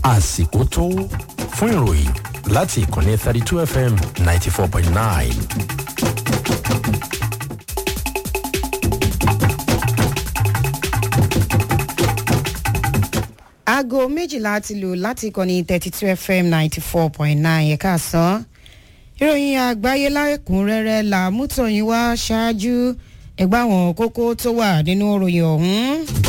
àsìkò tó fún ìròyìn láti ìkànnì thirty two fm ninety four point nine. aago méjìlá ti lù láti ìkànnì thirty two fm ninety four point nine ẹ̀ka sàn. ìròyìn àgbáyé láìkúnrẹ́rẹ́ là mútọ̀yìn wá ṣáájú ẹgbẹ́ àwọn kókó tó wà nínú ìròyìn ọ̀hún.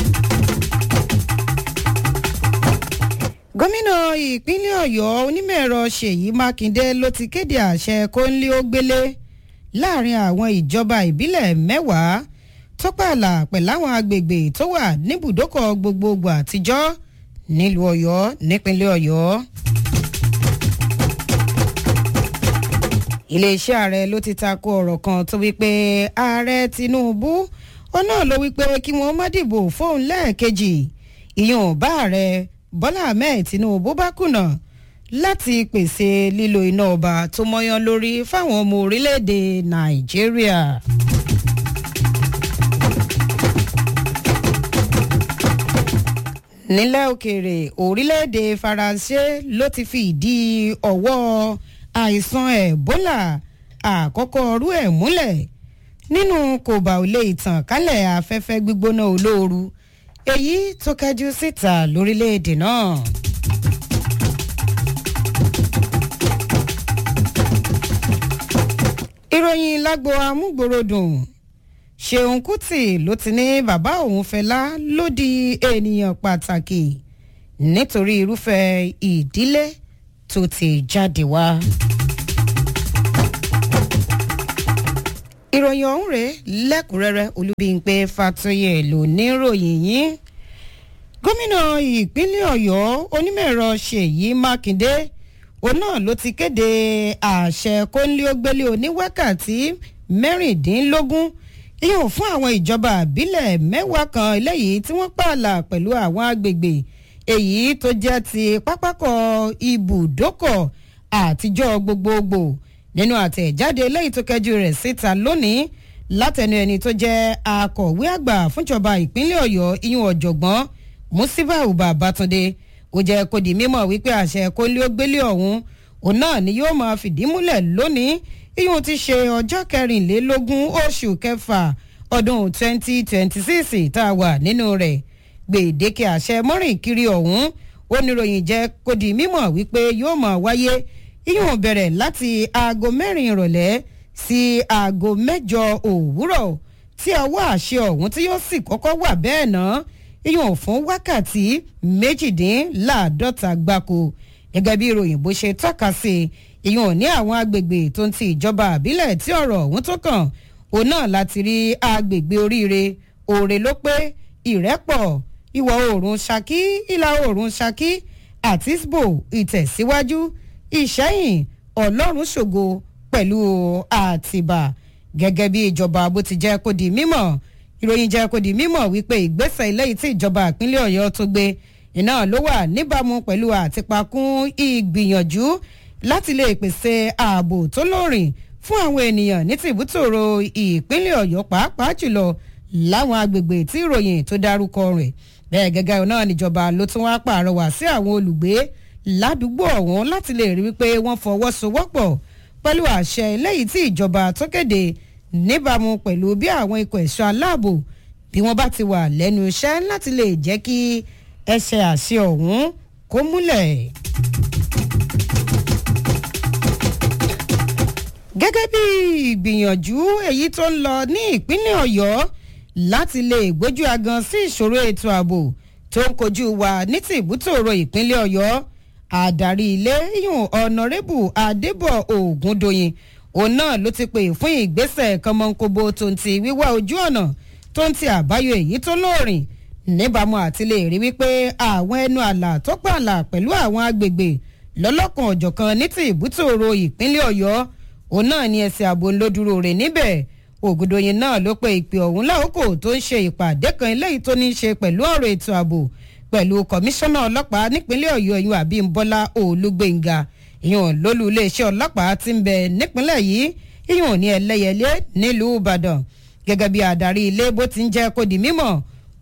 gómìnà ìpínlẹ̀ ọ̀yọ́ onímọ̀-ẹ̀rọ ṣèyí mákindé ló ti kéde àṣẹ kóńlé ó gbélé láàrin àwọn ìjọba ìbílẹ̀ mẹ́wàá tó pààlà pẹ̀láwọn agbègbè tó wà níbùdókọ̀ gbogbogbò àtijọ́ nílùú ọ̀yọ́ nípínlẹ̀ ọ̀yọ́. iléeṣẹ́ ààrẹ ló ti tako ọ̀rọ̀ kan tó wípé ààrẹ tinubu ó náà ló wípé kí wọ́n má dìbò fóun lẹ́ẹ̀kejì ìyẹn bá ààrẹ bọ́lá ahmed tinubu bá kùnà láti pèsè lílo iná ọba tó mọ́yán lórí fáwọn ọmọ orílẹ̀-èdè nàìjíríà. nílẹ̀ òkèèrè orílẹ̀-èdè faransé ló ti fi ìdí ọ̀wọ́ àìsàn ebola àkọ́kọ́ ọrú ẹ̀ múlẹ̀ nínú kòbá ò lè tàn kálẹ̀ afẹ́fẹ́ gbígbóná olóoru èyí tó kẹjú síta lórílẹ̀-èdè náà. ìròyìn lágbo amúgbòròdùn ṣeun kùtì ló ti ní bàbá òun fẹlá ló di ènìyàn pàtàkì nítorí irúfẹ́ ìdílé tó ti jáde wá. ìròyìn ọ̀hún rèé lẹ́kùnrẹ́rẹ́ olúbíńpé fatoyè ló ní ròyìn yín gómìnà ìpínlẹ̀ ọ̀yọ́ onímọ̀-ẹ̀rọ ṣèyí mákindé òun náà ló ti kéde àṣẹ kónílé-ó-gbélé oníwákàtí mẹ́rìndínlógún yóò fún àwọn ìjọba àbílẹ̀ mẹ́wàá kan eléyìí tí wọ́n pààlà pẹ̀lú àwọn agbègbè èyí tó jẹ́ ti pápákọ̀ ibùdókọ̀ àtijọ́ gbogbogbò nínú àtẹ̀jáde eléyìí tó kẹjú rẹ̀ síta lónìí látẹnu ẹni tó jẹ́ akọ̀wé àgbà fúnjọba ìpínlẹ̀ ọ̀yọ́ iyún ọ̀jọ̀gbọ́n musibau babatunde ó jẹ́ kó di mímọ̀ wípé àṣẹ kólé-ó-gbélé ọ̀hún òun náà ni yóò máa fìdí múlẹ̀ lónìí iyún ti ṣe ọjọ́ kẹrìnlélógún oṣù kẹfà ọdún 2026 tá a wà nínú rẹ̀ gbèdéke àṣẹ mọ́rìn kiri ọ̀hún oníròyìn jẹ́ kó di mímọ̀ wípé yóò máa wáyé iyún bẹ̀rẹ̀ láti aago mẹ́rin ìrọ̀lẹ́ sí aago mẹ́jọ òwúrọ̀ tí ọwọ́ àṣẹ ọ̀hún tí yóò sì kọ́kọ́ wà bẹ́ẹ̀ náà iyún fún wákàtí méjìdínláàádọ́ta gbáko gẹ́gẹ́ bí ìròyìn bó ṣe tọ́ka sí iyún ní àwọn agbègbè tó ń ti ìjọba àbílẹ̀ tí ọ̀rọ̀ ọ̀hún tó kàn òun náà láti rí agbègbè oríire òòrè ló pé ìrẹ́pọ̀ ìwọ̀ oòrùn ṣakí ìlà oòrùn ṣakí àtisbo ìtẹ̀síwájú ìṣẹ́yìn ọlọ́run ṣògo pẹ̀lú àtìbà gẹ́gẹ́ bí ìjọba bó ti jẹ́ kó di mímọ̀ ìròyìn jẹ́ kó di mímọ̀ wípé ìgbésẹ̀ eléyìí tí ìjọba ìpínlẹ̀ ọ̀yọ́ tó gbé iná ló wà níbàámu pẹ̀lú àtìpakún ìgbìyànjú láti lè pèsè ààbò tó lóòrìn fún àwọn ènìyàn ní tìbútòrò ìpínlẹ̀ ọ̀yọ́ pàápàá jùlọ láwọn agbègbè tí ìròyìn tó dárúkọ rẹ̀ bẹ́ẹ̀ gẹ́gẹ́ náà níjọba ló tún wá pàrọwà sí àwọn olùgbé ládùúgbò ọ̀hún láti lè rí wípé wọ́n fọwọ́sowọ́pọ̀ pẹ̀lú àṣẹ eléyìí tí ìjọba tó kéde níbàámu pẹ̀lú bí àwọn ikọ̀ ẹ̀ṣọ́ aláàbò bí wọ́n bá ti wà lẹ́nu iṣẹ́ láti lè jẹ́ kí ẹsẹ̀ àṣẹ ọ̀hún kó múlẹ̀. gẹ́gẹ́ bí ìgbìyànjú èyí tó ń lọ ní ìpínlẹ̀ ọ̀yọ́ láti lè gbójú agan sí ìṣòro ètò ààbò tó ń kojú wa ní ti ìbútòrò ìpínlẹ̀ ọ̀yọ́ àdarí ilé yùn ọ̀nàrẹ́bù adébọ̀ ògúndòyìn òun náà ló ti pè fún ìgbésẹ̀ kọmọkóbo tó ń ti wíwá ojú ọ̀nà tó ń ti àbáyọ èyí tó lóòrìn níbàámu àti lè rí wípé àwọn ẹnu àlà tó pààlà pẹ̀lú àwọn agbègbè lọ́lọ́kan ọ̀jọ̀kan ní ti ìbútòrò ìpínlẹ̀ ọ̀yọ́ òun náà ní ẹsẹ̀ ààbò ńlọdúró rẹ̀ níbẹ̀ ògùdòyìn náà ló pe ìpè ọ̀hún láòkò tó ń ṣe ìpàdé kan eléyìí tó ní í ṣe pẹ̀lú ọ̀rọ̀ ètò ààbò pẹ̀lú kọmíṣánná ọlọ́pàá nípínlẹ̀ ọ̀yọ́ ìyún àbímbọ́lá olúgbẹ̀ngà ìyún lólú iléeṣẹ́ ọlọ́pàá ti ń bẹ nípínlẹ̀ yìí ìyún ní ẹlẹ́yẹlé nílùú ìbàdàn gẹ́gẹ́ bí adarí ilé bó ti ń jẹ́ kó di mímọ̀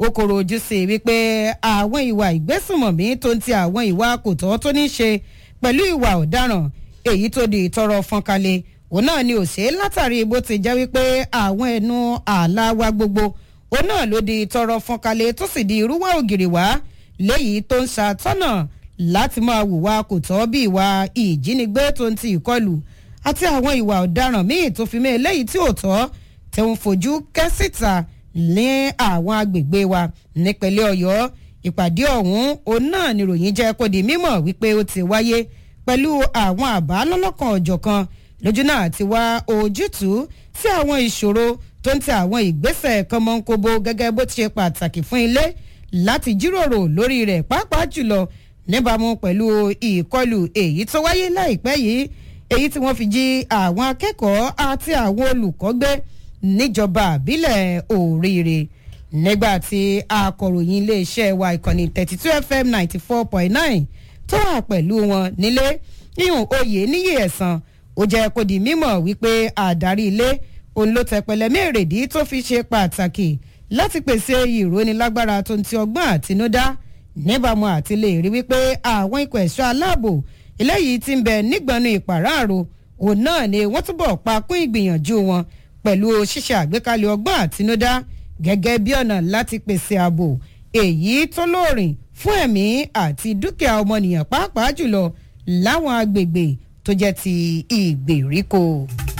ó kòrò ojú sí i wípé àwọn ìwà ìgbésùnmọ̀mí tó ń ti àwọn ìwà kòtọ́ tó ní ṣe pẹ̀lú ìwà ọ̀daràn èyí tó di ìtọrọ fọ́nkalẹ̀ òun náà ni òṣè látàrí bó ti jẹ́ wípé àwọn ẹnu ààlà wa gbogbo òun náà ló di ìtọrọ fọ́nkalẹ̀ tó sì di irúwà ògiri wá léyìí tó ń ṣàtọ́nà láti máa hùwà kòtọ́ bí ìwà ìjínigbé tó ń ti ìkọlù àti àwọn ìwà ọ̀daràn míì tó fi mé eléyìí tí ò tọ́ tẹ̀ ń fojú kẹ́sìtà ní àwọn agbègbè wa nípínlẹ̀ ọ̀yọ́ ìpàdé ọ̀hún òun náà níròyìn jẹ́ kó di mímọ̀ wípé ó ti wáyé pẹ̀lú àwọn àbá lọ́lọ́kan ọ̀jọ̀kan lójú náà ti wá ojútùú sí àwọn ìṣòro tó ń tẹ àwọn ìgbésẹ̀ kọ́mọ́nkóbó gẹ́gẹ́ bó ti ṣe pàtàkì fún ilé láti jíròrò lórí rẹ̀ pàápàá jùlọ níbàámu pẹ̀lú ìkọlù èyí tó wáyé láìpẹ́ yìí èyí tí wọ́n fi jí àwọn akẹ́kọ̀ọ́ àti àwọn olùkọ́ gbé níjọba àbílẹ̀ òríire nígbà tí akọ̀ròyìn iléeṣẹ́ wa ìkànnì thirty two fm ninety four point nine tó wà pẹ̀lú wọn nílé ihun oyè níyì ẹ̀sán ó jẹ́ kó di mímọ̀ wípé àdarí ilé òun ló tẹpẹlẹ mẹ́rẹ̀ẹ́dì tó fi ṣe pàtàkì láti pèsè ìrónilágbára tó ń ti ọgbọ́n àtinúdá níbàámu àti lè rí wípé àwọn ikọ̀ ẹ̀ṣọ́ aláàbò eléyìí ti ń bẹ nígbọnú ìpàráàrò òun náà ni wọ́n túbọ̀ pa kún ìgbìyànjú wọn pẹ̀lú ṣíṣe àgbékalẹ̀ ọgbọ́n àtinúdá gẹ́gẹ́ bí ọ̀nà láti pèsè ààbò èyí tó lóòrìn fún ẹ̀mí àti dúkìá ọmọnìyàn pàápàá jùlọ láwọn agbègbè tó jẹ́ ti ìgbèríko.